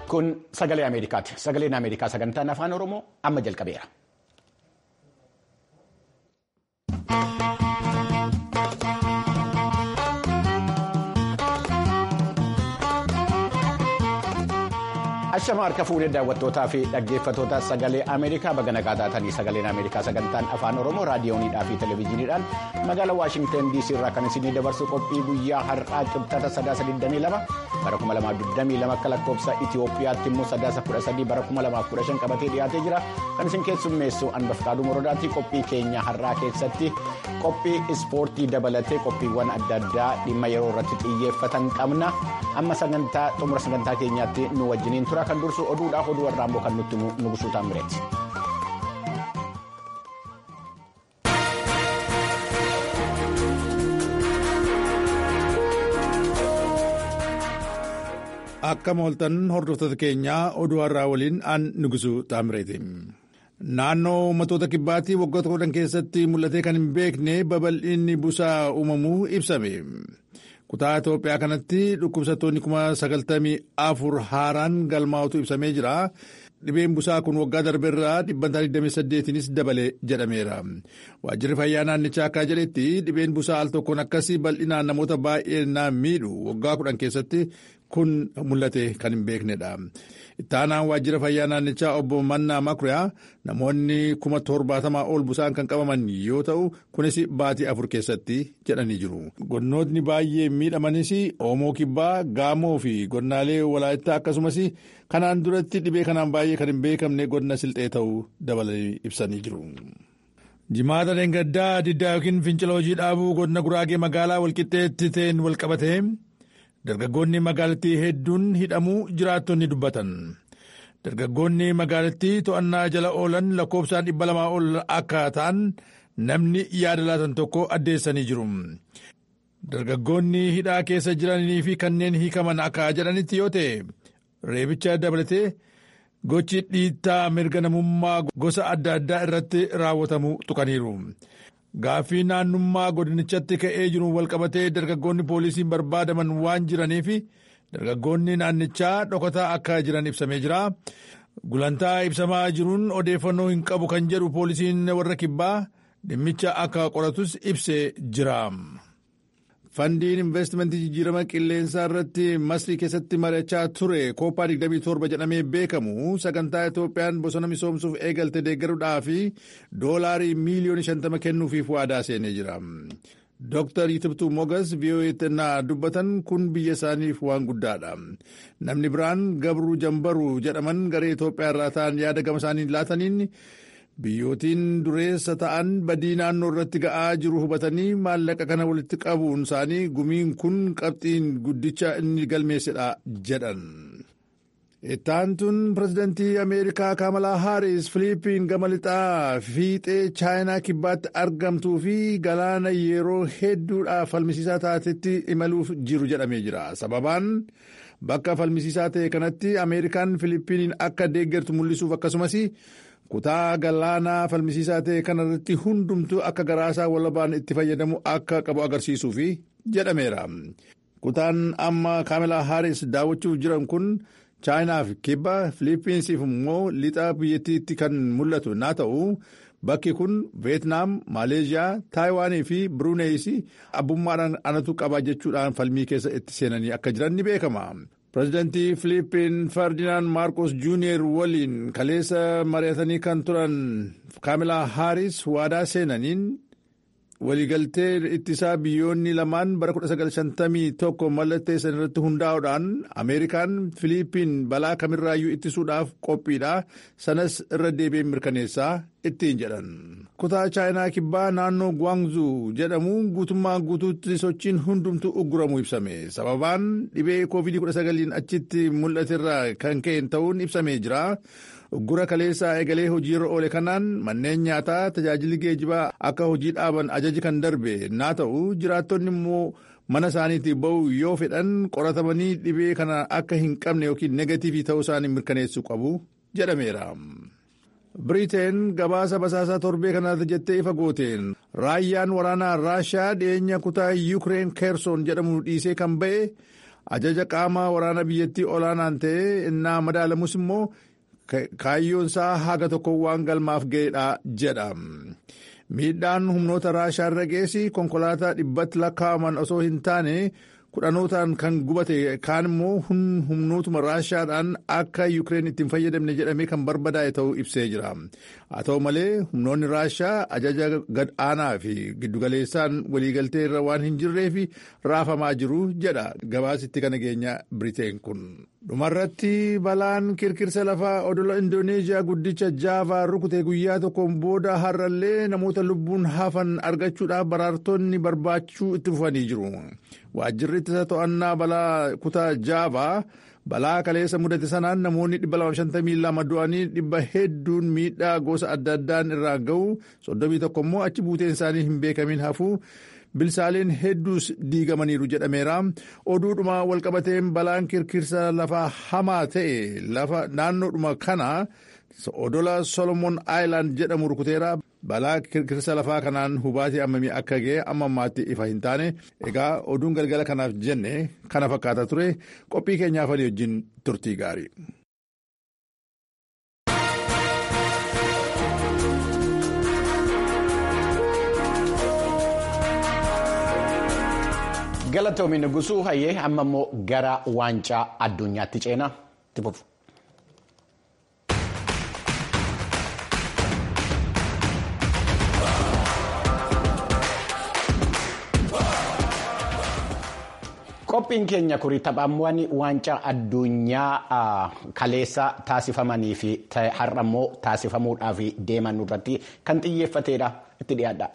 Kun sagalee Ameerikaati. Sagaleen Ameerikaa sagantaan afaan Oromoo amma jalqabeera. Ashama harka fuudhee daawwattootaa fi dhaggeeffattoota sagalee Ameerikaa baga nagaa taatanii sagaleen Ameerikaa sagantaan afaan Oromoo raadiyooniidhaa fi televezyiiniidhaan magaalaa Waashingtan DC irraa kan isinii dabarsu qophii guyyaa har'aa qibxata sadaasa 22 bara 2022 akka lakkoofsa Itiyoophiyaatti immoo sadaasa 13 bara 2015 qabatee dhiyaatee jira kan isin keessummeessu Anbafqaaduu Morodaatti qophii keenya har'aa keessatti qophii ispoortii dabalatee qophiiwwan adda addaa dhimma yeroo irratti xiyyeeffatan qabna amma sagantaa xumura sagantaa keenyaatti nu wajjiniin tura. kan dursu oduudhaaf oduu warraa immoo kan nutti nugusuu taamireeti. Akka mooltan hordoftoota keenyaa oduu har'aa waliin aan nugusuu taamireeti. Naannoo uummattoota kibbaatti waggoota kudhan keessatti mul'atee kan hin beekne babal'inni busaa uumamuu ibsame. Kutaa Itoophiyaa kanatti dhukkubsattoonni kuma sagaltamii afur haaraan galmaa'utu ibsamee jira. Dhibeen busaa kun waggaa darbeerraa dhibbantaa 28nis dabale jedhameera. Waajjirri fayyaa naannichaa akka jedhetti dhibeen busaa al tokkoon akkasii bal'inaan namoota baay'ee naan miidhu waggaa kudhan keessatti kun mul'ate kan hin beeknedha. Ittaanaan waajjira fayyaa naannichaa obbo Mannaa Makuriyaa namoonni kuma torbaatamaa ol busaan kan qabaman yoo ta'u kunis baatii afur keessatti jedhanii jiru. Godinootni baay'ee miidhamanis Oomoo Kibbaa, Gaamoo fi godinaalee Walaayittaa akkasumas kanaan duratti dhibee kanaan baay'ee kan hin beekamne godina Silxee ta'uu dabalanii ibsanii jiru. Jimaata Deengaddaa diddaa yookiin fincila hojii dhaabuu godina Guraagee magaalaa walqixxeetti ta'een walqabatee dargaggoonni magaalattii hedduun hidhamuu jiraattonni dubbatan. Dargaggoonni magaalattii to'annaa jala oolan lakkoofsaan dhibba lamaa ol akka ta'an namni yaada laatan tokko addeessanii jiru. Dargaggoonni hidhaa keessa jiranii fi kanneen hiikaman akka jedhanitti yoo ta'e reebicha dabalatee gochi dhiittaa mirga namummaa gosa adda addaa irratti raawwatamu tuqaniiru. Gaaffii naannummaa godinichatti ka'ee jiru walqabatee dargaggoonni poolisiin barbaadaman waan jiraniif dargaggoonni naannichaa dhokataa akka jiran ibsamee jira. Gulantaa ibsamaa jiruun odeeffannoo hin qabu kan jedhu poolisiin warra kibbaa dhimmicha akka qoratus ibsee jira. Fandiin investimentii jijjiirama qilleensaa irratti masrii keessatti mari'achaa ture kooppaa 27 jedhamee beekamu sagantaa Itoophiyaan bosona misoomsuuf eegalte deeggaruudhaa fi doolaarii miiliyoona 50 kennuufiif waadaa seenee jira. Dr. Yitibtuu Mogas VOA'tti naa dubbatan kun biyya isaaniif waan guddaadha. Namni biraan Gabruu Jambaruu jedhaman garee Itoophiyaa irraa ta'an yaada gama isaanii laataniin biyyootiin dureessa ta'an badii naannoo irratti ga'aa jiru hubatanii maallaqa kana walitti qabuun isaanii gumiin kun qabxiin guddicha inni galmeessedha jedhan. Ittaantuun pirezidantii Ameerikaa Kamalaa Haaris Filiippiin gama lixaa fiixee Chaayinaa kibbaatti argamtuu fi galaana yeroo hedduudhaaf falmisiisaa taatetti imaluuf jiru jedhamee jira. Sababaan bakka falmisiisaa ta'e kanatti Ameerikaan Filiippiiniin akka deeggartu mul'isuuf akkasumas kutaa galaanaa falmisiisaa ta'e kanarratti hundumtuu akka garaasaa walabaan itti fayyadamu akka qabu agarsiisuuf jedhameera. Kutaan amma Kamalaa Haaris daawwachuuf jiran kun. chaayinaaf kibba filiippiinsiif immoo lixa biyyattiitti kan mul'atu naa ta'u bakki kun veetnaam maaleeshiyaa taayiwaanii fi biruuneeyis abbummaadhaan anatu qaba jechuudhaan falmii keessa itti seenanii akka jiran ni beekama. pireezidantii filiippiin ferdinaan maarkos juuniyer waliin kaleessa mari'atanii kan turan kaamilaa haaris waadaa seenaniin waliigaltee ittisaa biyyoonni lamaan bara 1951 mallatteessan irratti hundaa'uudhaan ameerikaan filiippiin balaa kamirraayyuu ittisuudhaaf qophiidha sanas irra deebiin mirkaneessaa ittiin jedhan. kutaa chaayinaa kibbaa naannoo guwaangzuu jedhamu guutummaa guutuutti sochiin hundumtu ugguramu ibsame sababaan dhibee covid-19 achitti mul'aterraa kan ka'e ta'uun ibsamee jira. Uggura kaleessaa eegalee hojiirra oole kanaan manneen nyaataa tajaajilli geejibaa akka hojii dhaaban ajaji kan darbe naa ta'u jiraattonni immoo mana isaaniitii ba'u yoo fedhan qoratamanii dhibee kana akka hin qabne yookiin negatiivii ta'uu isaanii mirkaneessuu qabu jedhameera. Biriteen gabaasa basaasaa torbee kanaatti jettee ifa gooteen raayyaan waraanaa raashaa dhiyeenya kutaa yuukireen keersoon jedhamu dhiisee kan ba'e ajaja qaama waraana biyyattii olaanaan ta'ee innaa madaalamus immoo kaayyoon isaa haga tokko waan galmaaf ga'edha jedha. miidhaan humnoota raashaa irra geessi konkolaataa dhibbatti lakkaa'aman osoo hin taane kudhanootaan kan gubate kaan immoo humnootuma raashaadhaan akka yuukireen ittiin fayyadamne jedhamee kan barbadaa'e ta'uu ibsee jira haa ta'u malee humnoonni raashaa ajaja gad aanaa fi giddugaleessaan waliigaltee irra waan hin jirreef raafamaa jiru jedha gabaasitti kana geenya biriteen kun. dhumarratti balaan kirkirsa lafaa odola indooneeziyaa guddicha jaavaa rukute guyyaa tokkoon booda har'allee namoota lubbuun hafan argachuudhaaf baraartonni barbaachuu itti fufanii jiru waajjirri ittisa to'annaa balaa kutaa jaavaa balaa kaleessa mudate sanaan namoonni 252 du'anii dhibba hedduun miidhaa gosa adda addaan irraa ga'u 31 immoo achi buuteen isaanii hin beekamin hafuu. bilsaaleen hedduus diigamaniiru jedhameera oduudhuma walqabateen balaan kirkirsa lafaa hamaa ta'e lafa naannoodhuma kana odola solomon aayilaand jedhamu rukuteera balaa kirkirsa lafaa kanaan hubaatii ammamii akka ga'e amma ammaatti ifa hin taane egaa oduun galgala kanaaf jenne kana fakkaata ture qophii keenyaaf walii wajjin turtii gaarii. Galatoomi Nugusuu hayyee amma immoo gara waancaa addunyaatti ceenaa itti fufu. Qophiin keenya kuri taphaawwan waancaa addunyaa kaleessa taasifamanii fi har'a immoo taasifamuudhaaf deeman irratti kan xiyyeeffatedha itti dhiyaadha.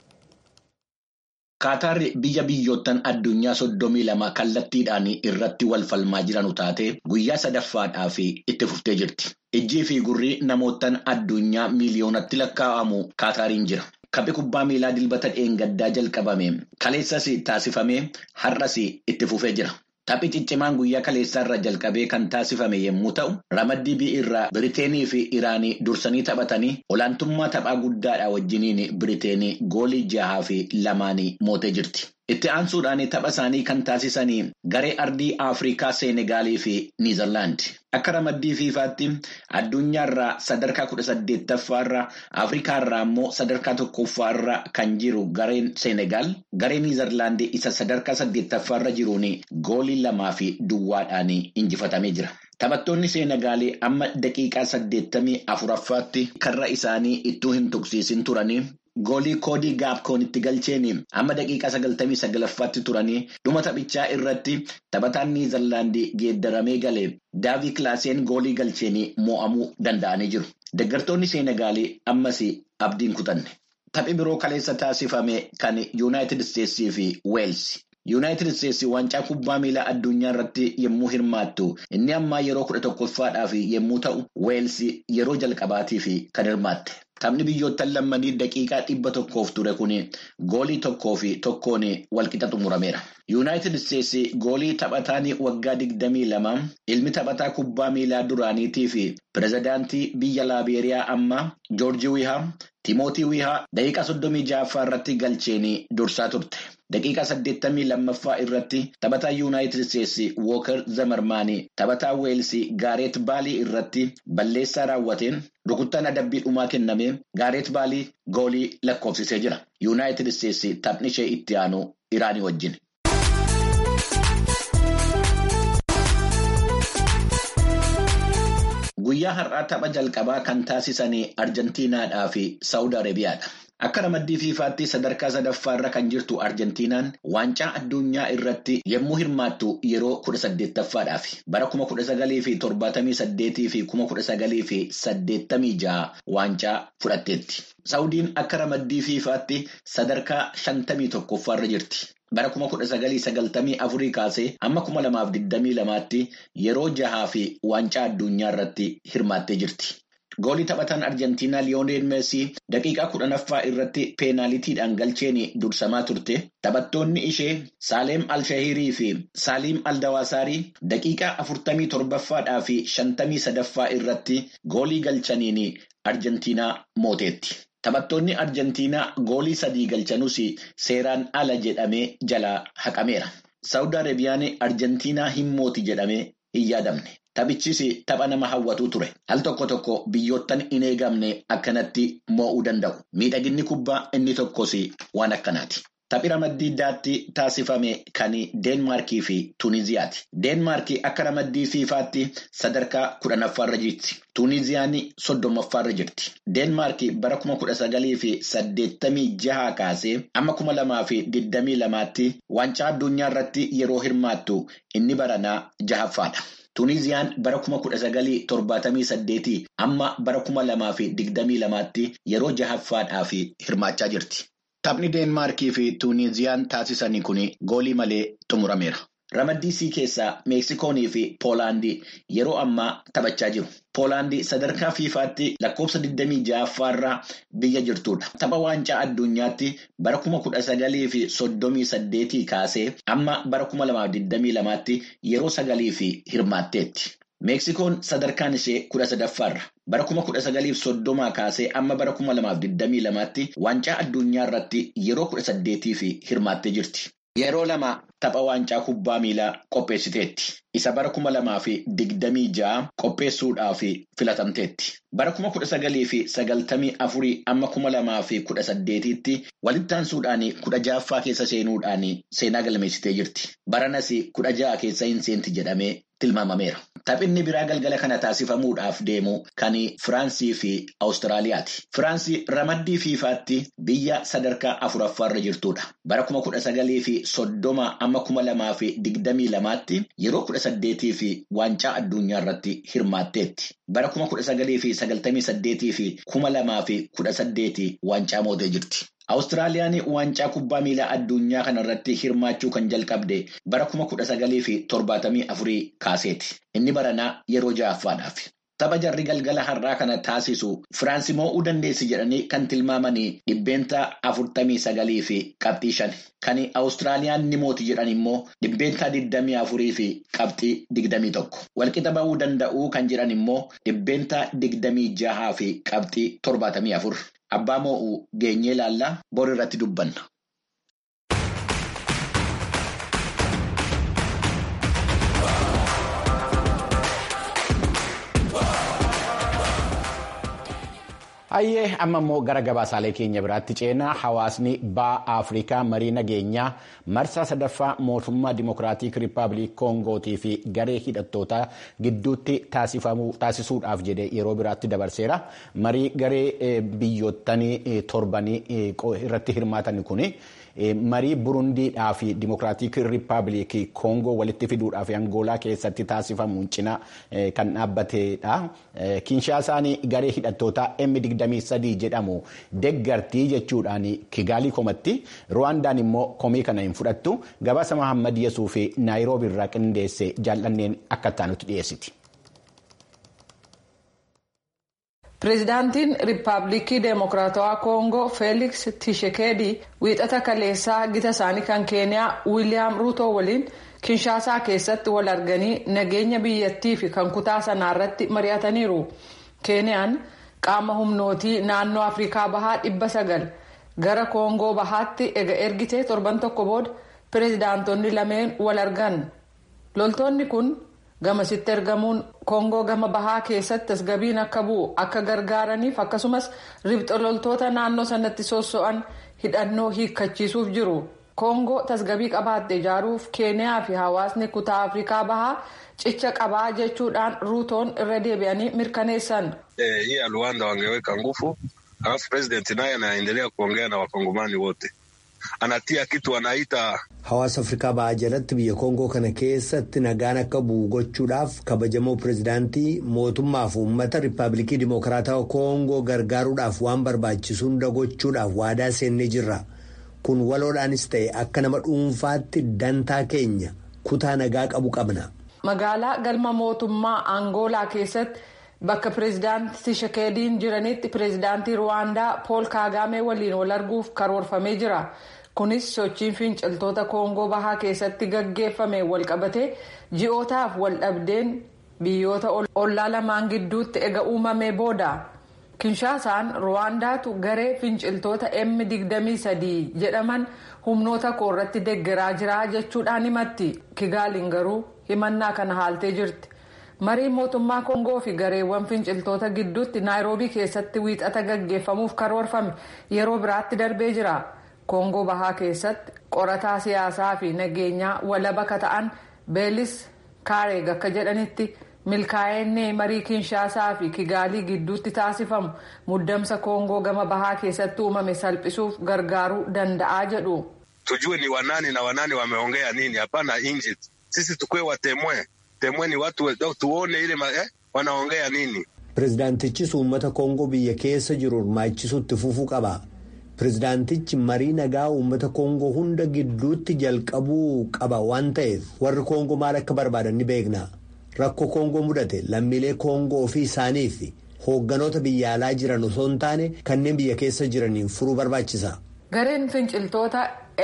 Qaataarri biyya biyyoottan addunyaa soddomii lama kallattiidhaan irratti wal falmaa jiranu taate guyyaa sadaffaadhaaf itti fuftee jirti. Ijjii fi gurri namoottan addunyaa miiliyoonatti lakkaa'amu Qaataariin jira. Kaphi kubbaa miilaa dilbata dheengaddaa jalqabame kaleessas taasifamee har'as itti fufee jira. Taphi ciccimaan guyyaa kaleessaa irraa jalqabee kan taasifame yommuu ta'u, ramaddii bi'irraa Biriteenii fi Iraanii dursanii taphatanii olaantummaa taphaa guddaadha wajjiniin Biriteenii goolii jahaa fi lamaan mootee jirti. Itti aansuudhaan tapha isaanii kan taasisanii garee ardii Afrikaa Seenegaalii fi Niizerlaandi. Akka ramaddii fiifaatti addunyaarraa sadarkaa kudha saddeettaffaarra Afrikaarraa immoo sadarkaa tokkoffaarra kan jiru gareen Seenegaal garee Niizerlaandii isa sadarkaa saddeettaffaarra jiruun goolii lamaa fi duwwaadhaan injifatamee jira. Taphattoonni Seenegaalii amma daqiiqaa saddeettamii afuraffaatti karra isaanii ittuu hin tuqsiisin turanii. Goolii koodii gaapkoonitti galcheen amma daqiiqaa sagaltamii sagalaffaatti turanii dhuma taphichaa irratti taphataan niizerlaandii geeddaramee galee daavii kilaaseen goolii galcheen mo'amuu danda'anii jiru. Deeggartoonni Seenegaalii ammas abdiin kutanne. Taphi biroo kaleessa taasifame kan Yuunaayitid Isteetsii fi Weelsi. Yuunaayitid Isteetsi waancaa kubbaa miilaa addunyaa irratti yommuu hirmaattu inni ammaa yeroo kudha tokkoffaadhaaf yommuu ta'u Weelsi yeroo jalqabaatiif kan hirmaatte. Taphni biyyoottan lammanii daqiiqaa dhibba tokkoof ture kun goolii tokkoo fi tokkoon walqixa xumurameera. Yuunaayitid Isteetsi goolii taphataan waggaa digdamii lama ilmi taphataa kubbaa miilaa duraaniitii fi pirezidaantii biyya Laabeeriyaa ammaa Joorji Wihaa Timootii Wihaa daqiiqaa soddomii ja'affaa irratti galcheen dursaa turte. Daqiiqaa saddeettamii lammaffaa irratti taphataa Yuunaayitid Isteetsi Wooker Zamarmaanii taphataa Weelsii Gaareet Baalii irratti balleessaa raawwateen rukuttaan adabbii dhumaa kennamee Gaareet Baalii goolii lakkoofsisee jira. Yuunaayitid Isteetsi taphni ishee itti aanu Iraanii wajjin. Guyyaa har'aa tapha jalqabaa kan taasisan Arjentiinaadhaa fi Saawud Arabiyaadha. Akka ramaddii fiifaatti sadarkaa sadaffaarra kan jirtu Arjentiinaan waancaa addunyaa irratti yommuu hirmaattu yeroo kudha saddeettaffaadhaaf bara kuma kudha sagalii fi torbaatamii saddeetii fi kuma kudha sagalii fi saddeettamii jaha waancaa fudhatteetti. Saawudiin akka ramaddii fiifaatti sadarkaa shantamii tokkoffaarra jirti. Bara kuma kudha sagalii sagaltamii afurii kaasee amma kuma lamaaf digdamii lamaatti yeroo jahaa fi waancaa addunyaa irratti hirmaattee jirti. Goolii taphataan Arjentiinaa Liyoonel Meesii daqiiqaa kudhanaffaa irratti peenaalitiidhaan galcheen dursamaa turte. Taphattoonni ishee Saaleem Alshahirii fi Saaliim Aldawaasarii daqiiqaa afurtamii torbaffaadhaa fi shantamii sadaffaa irratti goolii galchaniin Arjentiinaa mooteetti. Taphattoonni Arjentiinaa goolii sadii galchanuus seeraan ala jedhamee jalaa haqameera. Saawud Arabiyaan Arjentiinaa hin mooti jedhamee hin yaadamne. Taphichis tapha nama hawwatu ture. Al tokko tokko biyyoottan hin eegamne akkanatti moo'uu danda'u. Miidhaginni kubbaa inni tokkos waan akkanaati. Taphi ramaddii addaatti taasifame kan Deenmaarkii fi Tuuniziyaati. Deenmaarkii akka ramaddii fiifaatti sadarkaa kudhanaffaarra jirti. Tuuniziyaan soddomaffaarra jirti. Deenmaarkii bara kuma kudha sagalii fi saddeettamii jaha kaasee amma kuma lamaa fi digdamii lamaatti waancaa addunyaa irratti yeroo hirmaattu inni baranaa jahaffaadha. Tuuniziyaan bara kuma kudha sagalii torbaatamii saddeetii amma bara kuma lamaa fi digdamii lamaatti yeroo jahaffaadhaaf hirmaachaa jirti. Taphni Deenmaarkii fi Tuuniziyaan taasisanii kun goolii malee xumurameera. Ramaddii sii keessaa Meeksikoonii fi Poolaandii yeroo ammaa taphachaa jiru. Poolaandii sadarkaa fiifaatti lakkoofsa 26ffaarraa biyya jirtudha. Tapha waancaa addunyaatti bara kuma kudha sagalii fi soddomii saddeetii kaasee amma bara kuma lamaaf 22tti yeroo sagalii fi hirmaatteetti. Meeksikoon sadarkaan ishee kudha sadaffaarra. Bara kuma kudha sagaliif soddomaa kaasee amma bara kuma lamaaf digdamii lamaatti waancaa addunyaa irratti yeroo kudha saddeetii fi hirmaattee jirti. Yeroo lama tapha waancaa kubbaa miilaa qopheessiteetti. Isa bara kuma lamaa fi digdamii ja'a qopheessuudhaaf filatamteetti. Bara kuma kudha sagalii fi sagaltamii afurii amma kuma lamaa fi kudha saddeetiitti walitti aansuudhaan kudha ja'affaa keessa seenuudhaan seenaa galmeessitee jirti. Baranas kudha ja'a keessa hin seenti jedhamee tilmaamameera. Taphinni biraa galgala kana taasifamuudhaaf deemu kan Firaansii fi Awustiraaliyaati. Firaansii ramaddii fiifaatti biyya sadarkaa afuraffaarra jirtudha. Bara kuma kudha sagalii fi soddoma amma kuma lamaa fi digdamii lamaatti yeroo kudha saddeetii fi waancaa addunyaa irratti hirmaatteetti. Bara kuma kudha sagalii fi sagaltamii saddeetii fi kuma lamaa fi kudha saddeetii waancaa mootee jirti. Awustiraaliyaan waancaa kubbaa miilaa addunyaa kanarratti hirmaachuu kan jalqabde bara kuma kudha sagalii fi torbaatamii afurii kaaseeti. Inni baranaa yeroo ja'affaadhaaf. Tapha jarri galgala har'aa kana taasisu Firaansi moo'uu dandeessi jedhanii kan tilmaamanii dhibbeenta afurtamii sagalii fi qabxii shan. Kan Awustiraaliyaan ni mooti jedhan immoo dhibbeenta digdamii afurii fi qabxii digdamii tokko. Walqixa ba'uu danda'uu kan jedhan immoo dhibbeenta digdamii jahaa fi qabxii torbaatamii afur. Abbaa moo'uu geenyee laallaa bor irratti dubbanna. Hayyee amma immoo gara gabaasaalee keenya biraatti ceenaa hawaasni ba'a Afrikaa marii nageenyaa marsaa sadaffaa mootummaa Dimookiraatik Rippaabilik Koongootii fi garee hidhattootaa gidduutti taasisuudhaaf jedhee yeroo biraatti dabarseera. Marii garee biyyootanii torbanii irratti hirmaatan kuni. marii burundiidhaa fi dimokiraatik riippaabilik koongoo walitti fiduudhaa fi angoolaa keessatti taasifamuun cina kan dhaabbatedha. Kinshaasaan garee hidhattootaa M23 jedhamu deggartii jechuudhaan Kigaalii komatti Ruwaandaan immoo komii kana hin fudhattu gabaasa Mahammad Yesuu fi Naayiroobi irraa qindeesse jaallanneen akka taanutti dhiyeessiti. Pireezidaantiin Riippaabilikii Deemokiraatawaa Koongoo Feeliks Tishekeedii wiixata kaleessaa gita isaanii kan Keeniyaa Wiiliyaam Ruutoo waliin Kinshaasaa keessatti wal arganii nageenya biyyattii fi kan kutaa sanaa irratti mari'ataniiru. Keeniyaan qaama humnootii naannoo Afrikaa Bahaa dhibba sagal gara Koongoo Bahaatti ega ergitee torban tokko booda pireezidaantonni lameen wal argan. Loltoonni kun. gamasitti ergamuun koongoo gama bahaa keessatti tasgabbiin akka bu'u akka gargaaraniif akkasumas ribxa loltoota naannoo sanatti sosso'an hidhannoo hiikkachiisuuf jiru koongoo tasgabbii qabaatte ijaaruuf keeniyaa fi hawaasni kutaa afrikaa bahaa cicha qabaa jechuudhaan ruutoon irra deebi'anii mirkaneessan. hii ya Luanda wangeweka nguvu alafu president naye anaendelea kuongea na wakongomani wote anatia kitu anaita. Hawaasa Afrikaa Bahaa jalatti biyya Koongoo kana keessatti nagaan akka bu'u gochuudhaaf kabajamoo pireezidaantii mootummaaf uummata Riippaabilikii Dimokiraatawaa Koongoo gargaaruudhaaf waan barbaachisu hunda gochuudhaaf waadaa seennee jirra. Kun waloodhaanis ta'e akka nama dhuunfaatti dantaa keenya kutaa nagaa qabu qabna. Magaalaa galma mootummaa Angoolaa keessatti bakka pireezidaantii Tishekeediin jiranitti pireezidaantii Ruwaandaa Pool Kaagaamee waliin wal arguuf karoorfamee jira. kunis sochiin finciltoota koongoo bahaa keessatti gaggeeffame walqabatee ji'ootaaf wal dhabdeen biyyoota ollaa lamaan gidduutti ega uumamee booda kinshaasaan ruwaandaatu garee finciltoota m23 jedhaman humnoota koo irratti deggeraa jira jechuudhaan himatti kigaaliin garuu himannaa kana haaltee jirti. marii mootummaa koongoo fi gareewwan finciltoota gidduutti naayiroobii keessatti wiixata gaggeeffamuuf karoorfame yeroo biraatti darbee jira koongoo bahaa keessatti qorataa siyaasaa fi nageenyaa walaba ka ta'an beelis kaareeg akka jedhanitti milkaa'inni marii kinshaasaa fi kigaalii gidduutti taasifamu muddamsa koongoo gama bahaa keessatti uumame salphisuuf gargaaruu danda'aa jedhu. tujue ni wanani na wanani wameongea nini hapana nje sisi tukue watemwe temweni watu tuone ile eh, wanaongea nini. Pireezidaantichis uummata Koongoo biyya keessa jiru hirmaachisuutti fufuu qaba. Pireezidaantichi marii nagaa uummata Koongoo hunda gidduutti jalqabuu qaba waan ta'eef warri Koongoo maal akka barbaadan ni beekna. Rakkoo Koongoo mudate lammiilee Koongoo ofii isaanii fi hoogganoota biyya alaa jiran osoo hin taane kanneen biyya keessa jiraniin furuu barbaachisa. Gareen finciltoota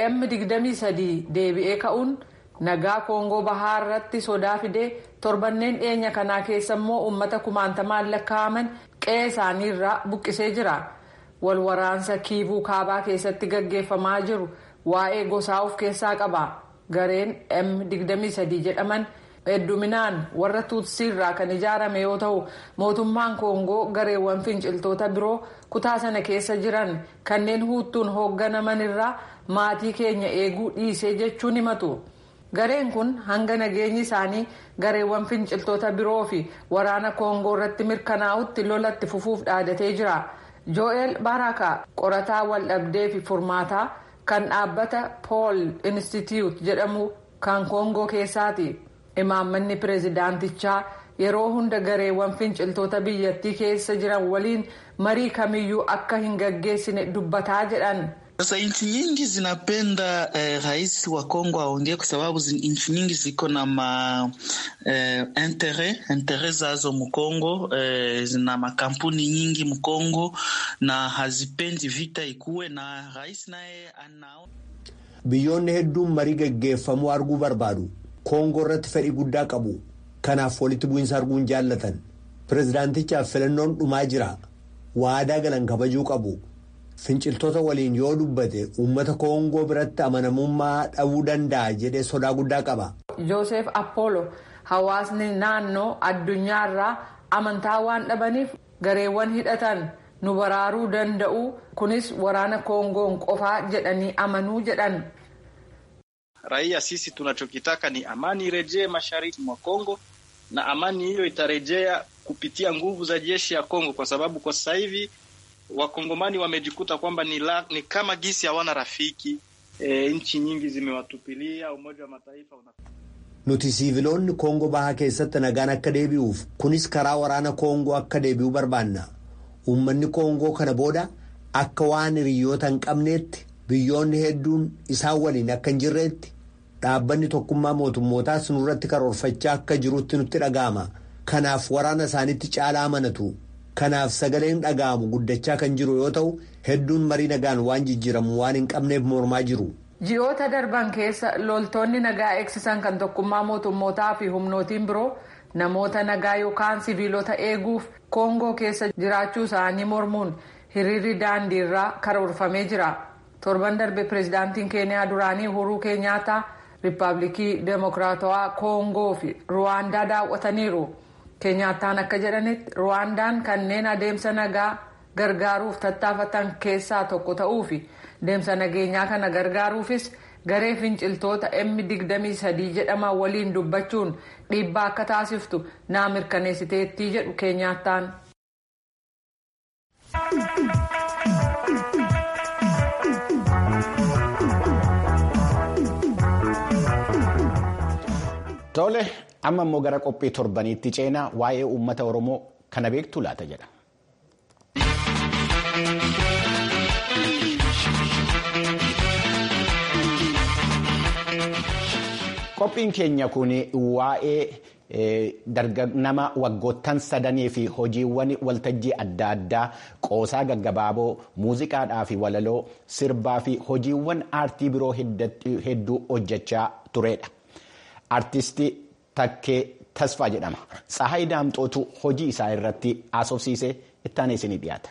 M23 deebi'ee ka'uun. nagaa koongoo bahaa irratti sodaa fidee torbanneen dhiyeenya kanaa keessa immoo uummata kumaantamaan lakkaa'aman qe'ee isaanii irraa buqqisee jira wal waraansa kiivuu kaabaa keessatti gaggeeffamaa jiru waa'ee gosaa of keessaa qaba gareen m23 jedhaman hedduminaan warra tuutsii irraa kan ijaarame yoo ta'u mootummaan koongoo gareewwan finciltoota biroo kutaa sana keessa jiran kanneen huuttuun hoogganaman irraa maatii keenya eeguu dhiisee jechuun himatu. gareen kun hanga nageenyi isaanii gareewwan finciltoota biroo fi waraana koongoo irratti mirkanaa'utti lolatti fufuuf dhaadatee jira jo'eel baraka qorataa waldhabdee fi furmaataa kan dhaabbata pool institute jedhamu kan koongoo keessaati imaammanni pireezidaantichaa yeroo hunda gareewwan finciltoota biyyattii keessa jiran waliin marii kamiyyuu akka hin gaggeessine dubbataa jedhan. Sasa nchi nyingi zinapenda eh, rais wa Kongo aongee kwa sababu nchi nyingi ziko na ma eh, intere intere zazo Mkongo eh, zina makampuni nyingi Mkongo na hazipendi vita ikuwe na rais naye anao. Biyyoonni hedduun marii gaggeeffamuu arguu barbaadu. Koongoo irratti fedhii guddaa qabu. Kanaaf walitti bu'iinsa arguun jaallatan. Pireezidaantichaaf filannoon dhumaa jira. Waadaa galan kabajuu qabu. Finciltoota waliin yoo dubbate uummata koongoo biratti amanamummaa dhabuu danda'a jedhee sodaa guddaa qaba. Joosef Apollo hawaasni naannoo addunyaarraa amantaa waan dhabaniif gareewwan hidhatan nu baraaruu danda'u kunis waraana koongoon qofaa jedhanii amanuu jedhan. Raia sisi tunachokitaka ni amani irejee mashariki mwa Kongo na amani hiyo itarejea kupitia nguvu za jeshi ya Kongo kwa sababu kwa sasa hivi Wakongomani wamejikuta kwamba ni, la, ni kama gisi hawana rafiki e, nchi nyingi zimewatupilia. Umoja wa Mataifa una... Nuti siiviloonni Koongoo bahaa keessatti nagaan akka deebi'uuf kunis karaa waraana Koongoo akka deebi'uu barbaanna. Uummanni Koongoo kana booda akka waan hiriyoota hin qabneetti biyyoonni hedduun isaan waliin akka hin jirreetti dhaabbanni tokkummaa mootummootaas nurratti karoorfachaa akka jirutti nutti dhaga'ama. Kanaaf waraana isaanitti caalaa amanatu. Kanaaf sagaleen dhaga'amu guddachaa kan jiru yoo ta'u hedduun marii nagaan waan jijjiiramu waan hin qabneef mormaa jiru. Ji'oota darban keessa loltoonni nagaa eegsisan kan tokkummaa mootummootaa fi humnootiin biroo namoota nagaa yookaan siviilota eeguuf koongoo keessa jiraachuu isaanii mormuun hiriirri daandii irraa karoorfamee jira. Torban darbe pireezidaantiin keeniyaa duraanii Uhuruu Keenyaataa riippaabilikii deemokiraatawaa koongoo fi ruwaandaa daawwataniiru. keenyaataan akka jedhanitti ruwaandaan kanneen adeemsa nagaa gargaaruuf tattaafatan keessaa tokko ta'uu fi deemsa nageenyaa kana gargaaruufis garee finciltoota M23 jedhaman waliin dubbachuun dhiibbaa akka taasiftu naa mirkaneessiteettii jedhu keenyaataan. Tole amma immoo gara qophii torbaniitti ceenaa waa'ee uummata Oromoo kana beektu laata jedha. Qophiin keenya kun waa'ee nama waggoottan sadanii fi hojiiwwan waltajjii adda addaa qoosaa gaggabaaboo muuziqaadhaa fi walaloo sirbaa fi hojiiwwan aartii biroo hedduu hojjechaa turedha. Artistii Takkee Tasfaa jedhama. Tsahayi Daamxootu hojii isaa irratti haasofsiise ittaanee isinii dhiyaata.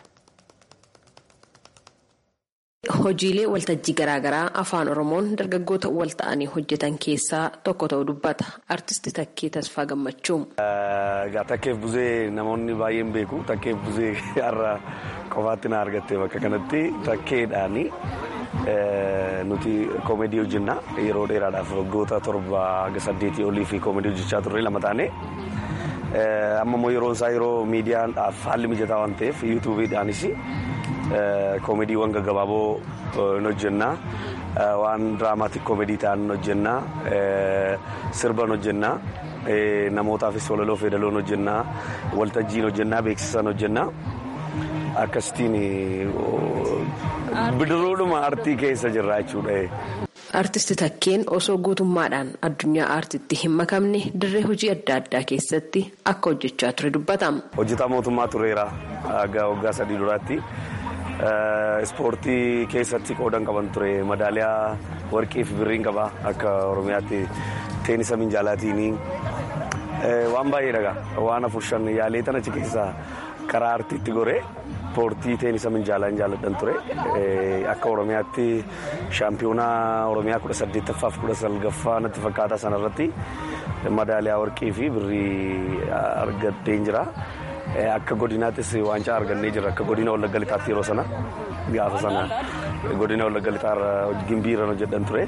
Hojiilee waltajjii garaagaraa afaan oromoon dargaggoota wal ta'anii hojjetan keessaa tokko ta'uu dubbata artisti Takkee Tasfaa Gammachuu. Takkeef buzee namoonni baay'een beeku takkeef buzee har'a qofaatti na argatte bakka kanatti takkeedhaani nuti koomedii hojjenna yeroo dheeraadhaaf waggoota torba haga saddeetii olii fi koomedii hojjechaa turre lama taane. Amma immoo yeroon isaa yeroo miidiyaadhaaf haalli mijataa waan ta'eef yuutuubiidhaanis koomediiwwan gaggabaaboo hin hojjennaa waan diraamaatik koomedii ta'an hin hojjennaa sirban hojjennaa namootaafis walaloo feedaloon hojjennaa waltajjiin hojjennaa beeksisan hojjennaa akkasitiin bidiruudhuma artii keessa jirra jechuudha. Artisti Takkeen osoo guutummaadhaan addunyaa aartiitti hin makamne dirree hojii adda addaa keessatti akka hojjechaa ture dubbatama. Hojjetaa mootummaa tureera waggaa sadii duraatti. Ispoortii keessatti qoodan qaban ture madaaliyaa warqii fi birriin qaba akka oromiyaatti teenisa minjaalaatiin waan baay'ee dhagaa waan afur shan yaalee tan achi keessaa karaa aartiitti goree ispoortii teenisa minjaalaa hin jaalladhan ture akka oromiyaatti shaampiyoonaa oromiyaa kudha saddeettaffaa fi kudha salgaffaa natti fakkaataa sanarratti madaaliyaa warqii fi birrii argadheen jira. Akka godinaattis waancaa argannee jirra. Akka godina Wallagga Lixaatti yeroo sana gaafa sana godina Wallagga Lixaarra gimbii irra hojjedhan ture.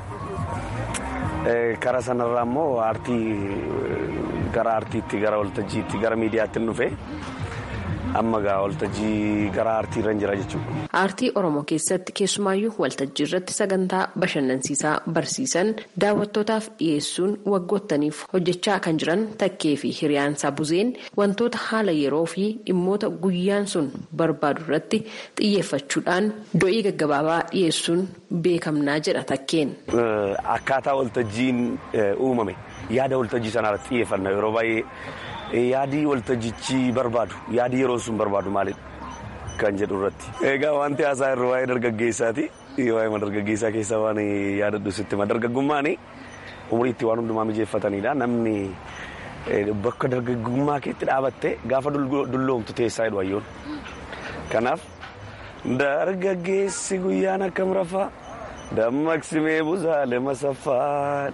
Karaa sanarraa immoo aartii gara aartiitti gara waltajjiitti gara miidiyaatti dhufe amma gaa waltajjii gara aartii irra jira jechuudha. Aartii Oromoo keessatti keessumaayyuu waltajjii irratti sagantaa bashannansiisaa barsiisan daawwattootaaf dhiyeessuun waggoottaniif hojjechaa kan jiran takkee fi hiriyaansaa buzeen wantoota haala yeroo fi dhimmoota guyyaan sun barbaadu irratti xiyyeeffachuudhaan do'ii gaggabaabaa dhiyeessuun beekamnaa jedha takkeen. Akkaataa waltajjiin uumame yaada waltajjii sanarratti xiyyeeffanna yeroo baay'ee. yaadii waltajjichi barbaadu yaadii yeroo sun barbaadu maalidha kan jedhu irratti. Egaa wanti haasaa irra waa'ee dargaggeessaati. Waa'ee dargaggeessaa keessaa waan yaadadhu sitti ma dargaggummaan umriitti waan hundumaa mijeeffatanidha. Namni bakka dargaggummaa keetti dhaabattee gaafa dulloomtu teessaa jedhu hayyoon. Kanaaf dargaggeessi guyyaan akkam rafaa dammaqsimee buzaalee masaffaa.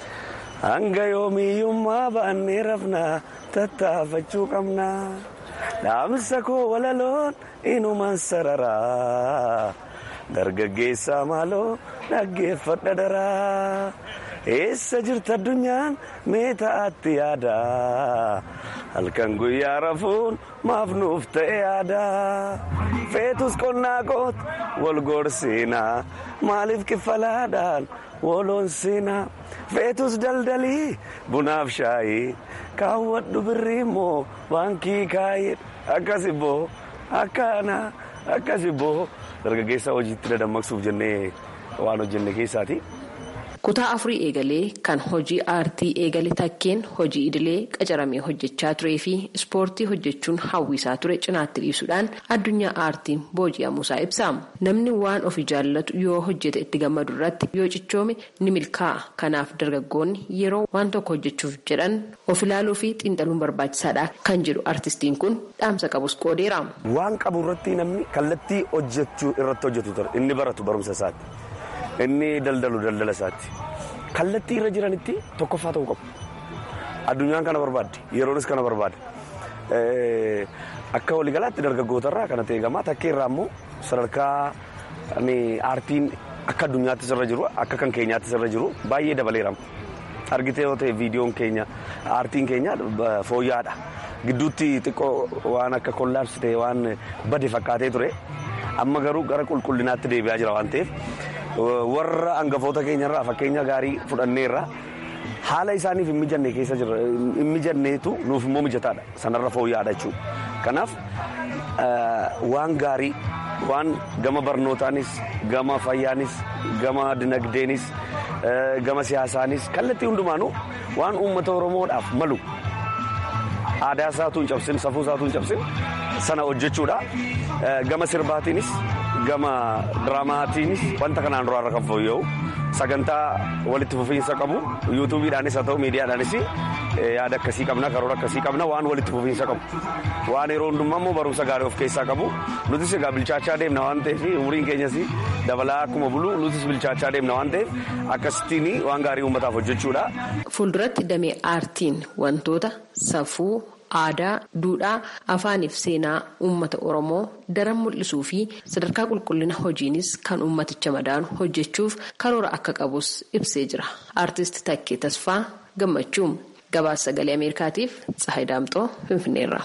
Hanga yoomiyyummaa baannee rafnaa tattaafachuu qabnaa. Dhaamsa koo walaloon inumaan sararaa. Dargaggeessaa maaloo dhaggeeffadha daraa. Eessa jirta addunyaan mee ta'atti yaadaa. Halkan guyyaa rafuun maaf nuuf ta'e yaadaa. Feetus qonnaa koot wal gorsiinaa. Maaliif kiffalaadhaan woloon siinaa. Feetus daldalii bunaaf shaayii kaawwadhu birrii immoo baankii kaayee akkas ibboo akkana akkas ibboo dargaggeessa hojiitti dadammaqsuuf jennee waan hojjenne keessaati. Kutaa afurii eegalee kan hojii aartii eegale takkeen hojii idilee qacaramee hojjechaa turee fi ispoortii hojjechuun hawwisaa ture cinaatti dhiisuudhaan addunyaa aartiin booji'amuusaa ibsa. Namni waan ofii jaallatu yoo hojjete itti gammadu irratti yoo cichoome ni milkaa'a. Kanaaf dargaggoonni yeroo waan tokko hojjechuuf jedhan of ilaaluu fi xiinxaluun barbaachisaadha kan jedhu artistiin kun dhaamsa qabus qoodeera. Waan qabu irratti namni kallattii hojjechuu irratti hojjetu ture inni baratu barumsa isaatti. Inni daldalu daldala isaatti. Kallattii irra jiranitti tokkoffaa ta'uu qabu. Addunyaan kana barbaadde yeroonis kana barbaade. Akka waliigalaatti dargaggootarraa kanatti eegamaa takkeerraa immoo sadarkaa aartiin akka addunyaattis irra jiru akka kan keenyaattis irra jiru baay'ee dabaleera. Argitee yoo ta'e viidiyoon keenya aartiin keenya fooyya'aadha. Gidduutti xiqqoo waan akka kollaabsi ta'e waan bade fakkaatee ture. Amma garuu gara qulqullinaatti deebi'aa jira waan ta'eef. warra hangafoota keenyarraa fakkeenya gaarii fudhanneerra haala isaaniif hin mijanne keessa jira hin mijanneetu nuuf immoo mijataadha sanarra fooyya'aadha jechuudha. Kanaaf waan gaarii waan gama barnootaanis gama fayyaanis gama dinagdeenis gama siyaasaanis kallattii hundumaanuu waan uummata oromoodhaaf malu aadaa isaatu hin cabsin safuu isaatu hin cabsin sana hojjechuudha gama sirbaatiinis gama diraamaatiinis wanta kanaan duraarra kan fooyya'u sagantaa walitti fufiinsa qabu yuutuubiidhaanis haa ta'u miidiyaadhaanis yaada akkasii qabna karoora akkasii qabna waan walitti fufiinsa qabu waan yeroo hundummaa immoo barumsa gaarii of keessaa qabu nutis egaa bilchaachaa deemna waan ta'eef umuriin keenyas dabalaa akkuma bulu nutis bilchaachaa deemna waan ta'eef akkasittiin waan gaarii uummataaf hojjechuudha. Fuulduratti damee aartiin wantoota safuu. aadaa duudhaa afaaniif seenaa uummata oromoo daran mul'isuu fi sadarkaa qulqullina hojiinis kan uummaticha madaanu hojjechuuf karoora akka qabus ibsee jira aartist takkee tasfaa gammachuu gabaasa sagalee ameerikaatiif tsahay daamxoo finfinneerra.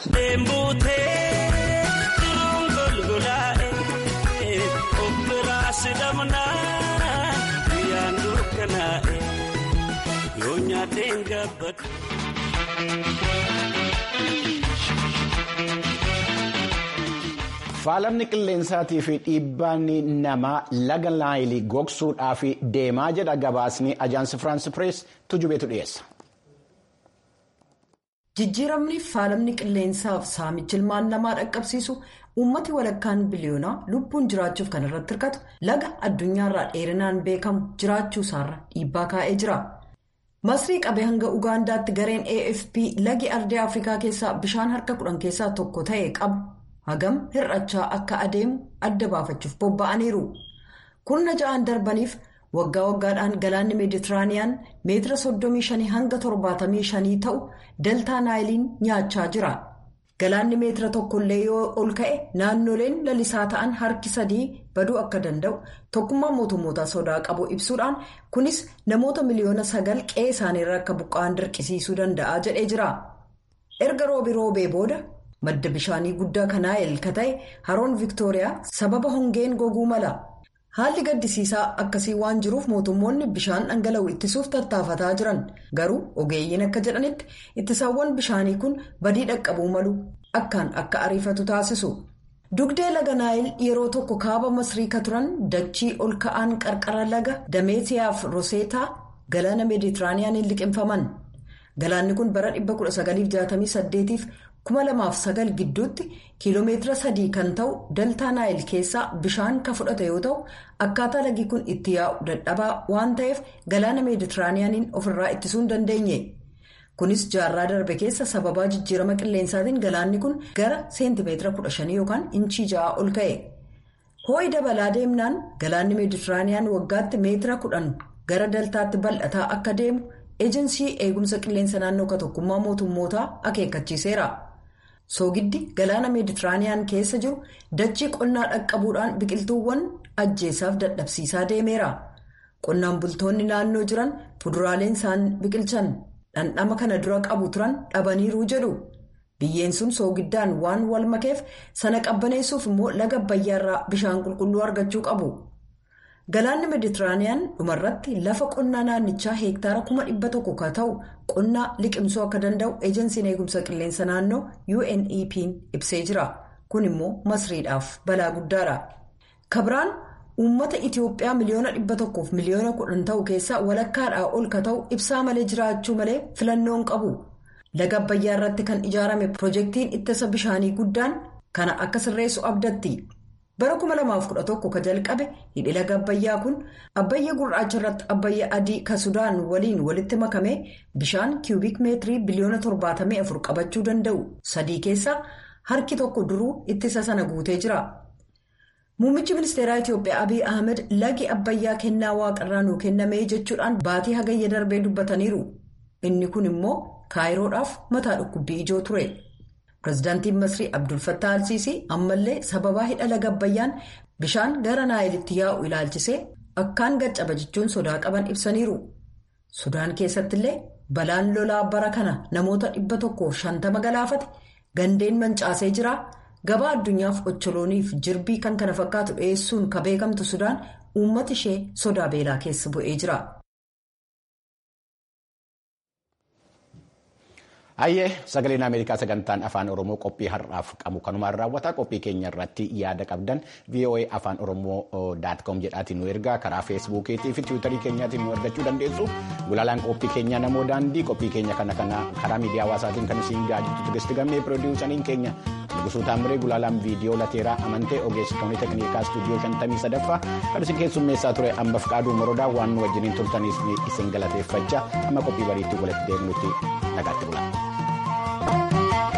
Faalamni qilleensaatii fi dhiibbaan namaa laga naayilii gogsuudhaaf deemaa jedha gabaasni ajaansi firaansi pirees tujubeetu dhiyeessa. Jijjiiramni faalamni qilleensaaf saamichi ilmaan namaa dhaqqabsiisu uummati walakkaan biliyoonaa lubbuun jiraachuuf kan irratti hirkatu laga addunyaarraa dheerinaan beekamu jiraachuu isaarra dhiibbaa kaa'ee jira. Masrii qabee hanga Ugaandaatti gareen AFP lagi ardii Afrikaa keessaa bishaan harka kudhan keessaa tokko ta'e qabu. hagam hir'achaa akka adeemu adda baafachuuf bobba'aniiru kurna ja'aan darbaniif waggaa waggaadhaan galaanni meeditiraaniyaan meetira 35 hanga 75 ta'u daltaa naayiliin nyaachaa jira galaanni meetira tokkollee yoo ol ka'e naannoleen lalisaa ta'an harki sadii baduu akka danda'u tokkummaa mootummootaa sodaa qabu ibsuudhaan kunis namoota miliyoona sagal qe'ee isaaniirra akka buqqa'an dirqisiisuu danda'a jedhee jira erga roobi roobee booda. madda bishaanii guddaa kanaa elka ta'e haroon viktooriyaa sababa hongeen goguu mala haalli gaddisiisaa akkasii waan jiruuf mootummoonni bishaan dhangala'u ittisuuf tattaafataa jiran garuu ogeeyyiin akka jedhanitti ittisaawwan bishaanii kun badii dhaqqabuu malu akkaan akka ariifatu taasisu dugdee laga naayil yeroo tokko kaaba masrii ka turan dachii ol ka'aan qarqara laga dameetiyaaf roseetaa galaana meeditiraaniyaaniin liqimfaman galaanni kun bara 1968f 2009 gidduutti kiiloomeetira sadii kan ta'u daltaa naayil keessaa bishaan ka fudhate yoo ta'u akkaataa lagi kun itti yaa'u dadhabaa waan ta'eef galaana meeditiraaniyaaniin ofirraa ittisuu hin dandeenye kunis jaarraa darbe keessa sababaa jijjiirama qilleensaatiin galaanni kun gara seentimeetira 15 yookaan inchii 6 ol ka'e hoo'i dabalaa deemnaan galaanni meeditiraaniyaan waggaatti meetira 10 gara daltaatti bal'ataa akka deemu eejinsii eegumsa qilleensa naannoo ka tokkummaa mootummootaa akeekkachiiseera. soogiddi galaana meeditiraaniyaan keessa jiru dachii qonnaa dhaqqabuudhaan biqiltuuwwan ajjeesaaf dadhabsiisaa deemeera qonnaan bultoonni naannoo jiran fuduraaleen isaan biqilchan dhandhama kana dura qabu turan dhabaniiru jedhu biyyeen sun soogiddaan waan wal makeef sana qabbaneessuuf immoo laga abbayyaarraa bishaan qulqulluu argachuu qabu. galaanni meeditiraaniyaan dhumarratti lafa qonnaa naannichaa heektaara kuma dhibba tokko ka ta'u qonnaa liqimsuu akka danda'u eejensiin eegumsa qilleensa naannoo UNEP'n ibsee jira kun immoo masriidhaaf balaa guddaadha. kabiraan uummata itiyoophiyaa miliyoona dhibba tokkoof miliyoona kudhan ta'u keessaa walakkaadhaa ol ka ta'u ibsaa malee jiraachuu malee filannoon qabu laga abbayyaa irratti kan ijaarame piroojeektiin ittisa bishaanii guddaan kana akka sirreessu abdatti. bara 2011 ka jalqabe hidhi laga abbayyaa kun abbayya gurraacha irratti abbayya adii ka sudaan waliin walitti makame bishaan kiubik meetirii biliyoona 74 qabachuu danda'u sadii keessaa harki tokko duruu ittisa sana guutee jira. muummichi ministeeraa itiyoophiyaa abiy ahmed lagi abbayyaa kennaa waaqarraa nuu kennamee jechuudhaan baatii hagayya darbee dubbataniiru inni kun immoo kaayiroodhaaf mataa dhukkubbii ijoo ture. pirezidaantiin masrii abdul fattah alsiisii ammallee sababaa hidha laga abbayyaan bishaan gara naayilitti yaa'u ilaalchisee akkaan gaccaba jechuun sodaa qaban ibsaniiru sudaan keessattillee balaan lolaa bara kana namoota dhibba tokkoof shantama galaafate gandeen mancaasee jira gabaa addunyaaf ocholooniif jirbii kan kana fakkaatu dhiyeessuun ka beekamtu sudaan uummata ishee sodaa beelaa keessa bu'ee jira. Hayyee sagaleen Ameerikaa sagantaan afaan Oromoo qophii har'aaf qabu kanumaan raawwata qophii keenya irratti yaada qabdan VOA afaan Oromoo daatkoom jedhaatiin nu ergaa karaa feesbuukiitii fi tiwiitarii keenyaatiin nu argachuu dandeessu gulaalaan qophii keenya namoo daandii qophii keenya kana karaa miidiyaa hawaasaatiin kan isin gaajjitu turisti gammee piroodiwusaniin keenya Nugusuu Taamiree Gulaalaan viidiyoo lateeraa amantee ogeessitoonni teeknikaa istuudiyoo 53ffaa kan isin keessummeessaa ture ammaaf qaaduu morodaa waan nu wajjiniin turtaniif isin galateeffachaa amma qophii bariitti walitti deebinutti nagaatti bula.